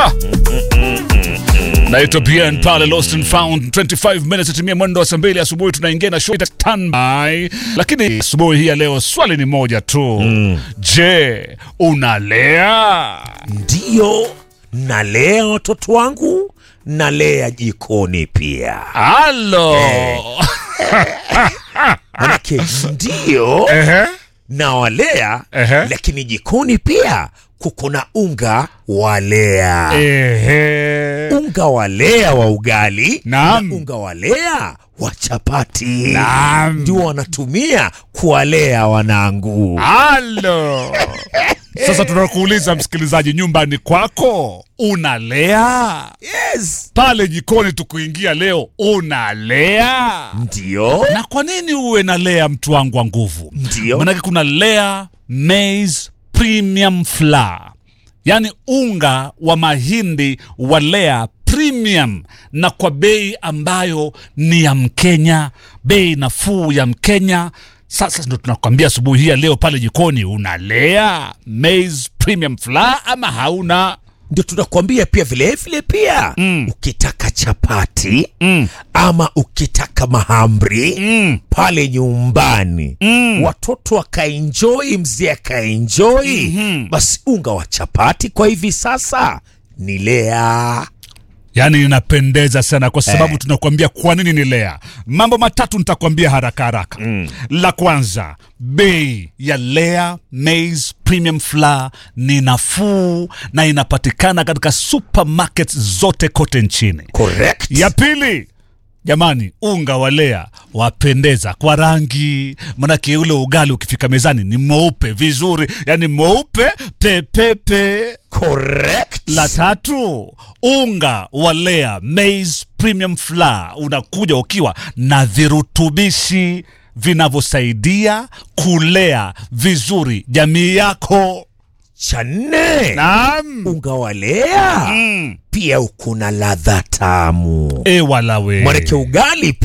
naitwa Bien pale Lost and Found 25 minutes itimia mwendo wa saa mbili asubuhi tunaingia na show ita standby lakini asubuhi hii ya leo swali ni moja tu je unalea Ndiyo, nalea watoto wangu, nalea jikoni pia. halo Manake ndiyo Ehe. nawalea, Ehe. lakini jikoni pia kuko na unga walea Ehe. unga walea wa ugali Naam. na unga walea wa chapati Naam. ndio wanatumia kuwalea wanangu. halo sasa tunakuuliza msikilizaji nyumbani kwako unalea Yes, pale jikoni tukuingia leo unalea ndio na kwa nini uwe na lea mtu wangu wa nguvu Ndio. manake kuna lea maize premium flour yaani unga wa mahindi wa lea premium na kwa bei ambayo ni ya mkenya bei nafuu ya mkenya sasa ndo tunakwambia asubuhi hii ya leo pale jikoni unalea maize premium flour ama hauna ndio tunakuambia pia vile vile pia Mm. ukitaka chapati mm. ama ukitaka mahamri Mm. pale nyumbani Mm. watoto wakaenjoi mzee akaenjoi Mhm. basi unga wa chapati kwa hivi sasa ni lea yaani inapendeza sana kwa sababu Eh. tunakuambia kwa nini ni lea mambo matatu nitakwambia haraka haraka mm. la kwanza bei ya lea maize premium flour ni nafuu na inapatikana katika supermarket zote kote nchini correct ya pili jamani unga wa lea wapendeza kwa rangi manake ule ugali ukifika mezani ni mweupe vizuri yani mweupe pepepe correct la tatu unga wa lea maize premium flour unakuja ukiwa na virutubishi vinavyosaidia kulea vizuri jamii yako cha nne naam unga wa lea mm. pia uko na ladha tamu e walawe manake ugali